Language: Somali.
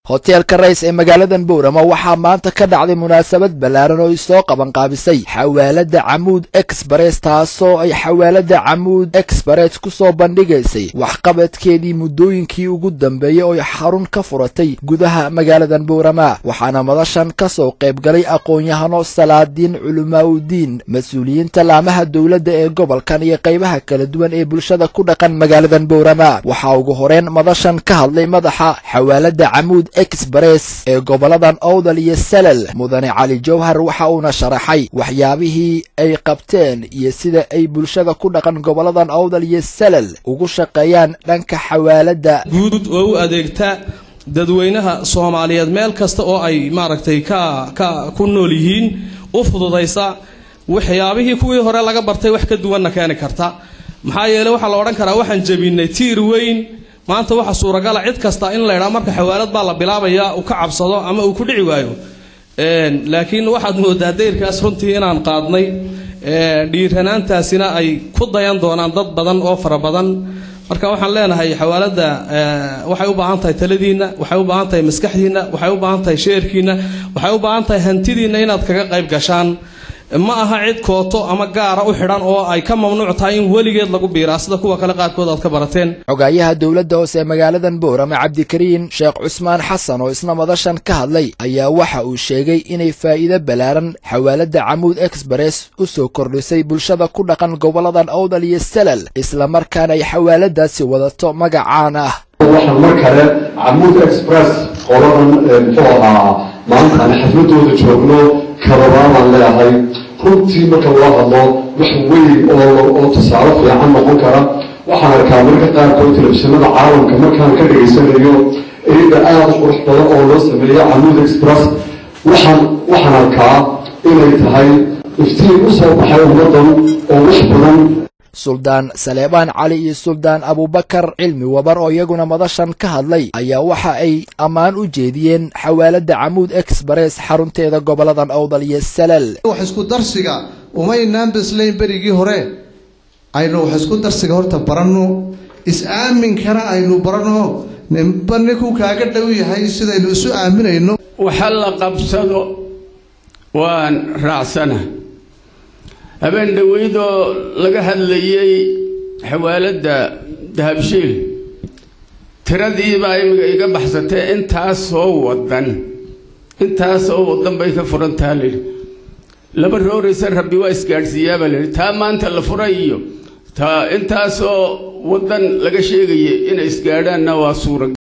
hoteelka rays ee magaaladan bowrama waxaa maanta ka dhacday munaasabad ballaaran oo isoo qabanqaabisay xawaalada camuud exbares taasoo ay xawaalada camuud exbares ku soo bandhigaysay waxqabadkeedii muddooyinkii ugu dambeeyey oo xarun ka furatay gudaha magaaladan bowrama waxaana madashan ka soo qayb galay aqoon-yahano salaadiin culimaaudiin mas-uuliyiinta laamaha dowladda ee gobolkan iyo qaybaha kala duwan ee bulshada ku dhaqan magaaladan bowrama waxaa ugu horeen madashan ka hadlay madaxa xawaalada camuud exbares ee goboladan owdal iyo salal mudane cali jowhar waxa uuna sharaxay waxyaabihii ay qabteen iyo sida ay bulshada ku dhaqan goboladan owdal iyo salal ugu shaqeeyaan dhanka xawaalada guud oo u adeegta dadweynaha soomaaliyeed meel kasta oo ay maaragtay ka ka ku nool yihiin u fududaysa waxyaabihii kuwii hore laga bartay wax ka duwanna keeni karta maxaa yeele waxaa la odhan karaa waxaan jebinay tiir weyn maanta waxa suuragala cid kasta in laydhaa marka xawaalad baa la bilaabaya uu ka cabsado ama uu ku dhici waayo laakiin waxaad moodaa dayrkaas runtii inaan qaadnay dhiiranaantaasina ay ku dayan doonaan dad badan oo fara badan marka waxaan leenahay xawaalada waxay u baahan tahay taladiinna waxay u baahan tahay maskaxdiinna waxay u baahan tahay sheerkiinna waxay u baahan tahay hantidiinna inaad kaga qayb gashaan ma aha cid kooto ama gaara u xidhan oo ay ka mamnuuc tahay in weligeed lagu biiraa sida kuwa kale qaarkood aad ka barateen xogaayaha dowladda hoose ee magaaladan bowrama cabdikariin sheekh cusmaan xasan oo isna madashan ka hadlay ayaa waxa uu sheegay inay faa'iido ballaaran xawaalada camuud exbares u soo kordhisay bulshada ku dhaqan goboladan owdal iyo salal islamarkaana ay xawaaladaasi wadato magacaan ah waxaan mar kale camuud express qoladan muxuu ahaa maanta aan xafladooda joogno karabaabaan leeyahay runtii marka loo hadlo wax weyn oo tusaale fiican noqon kara waxaan arkaa marka qaarkood telefishinada caalamka markaan ka dhegaysanayo iyada aada u qurux badan oo loo sameeyo camuud express waxaan waxaan arkaa inay tahay iftiin u soo baxay ummadan oo wax badan suldaan saleebaan cali iyo suldaan abubakar cilmi wabar oo iyaguna madashan ka hadlay ayaa waxa ay ammaan u jeediyeen xawaalada camuud exbares xarunteeda goboladan owdal iyo salal wax isku darsiga umaynaan bislayn berigii hore aynu wax isku darsiga horta baranno is-aaminkana aynu baranno ninba ninkuu kaaga dhow yahay sidaynu isu aaminayno waxa la qabsado waan raacsana habeen dhaweydoo laga hadlayay xawaaladda dahabshiil tiradiibaa imiga iga baxsatee intaasoo wadan intaasoo wadan bay ka furantaha layidhi laba rooraysa rabbi waa isgaadhsiiyaabaa layidhi taa maanta la furay iyo taa intaasoo wadan laga sheegaya inay isgaadhaanna waa suura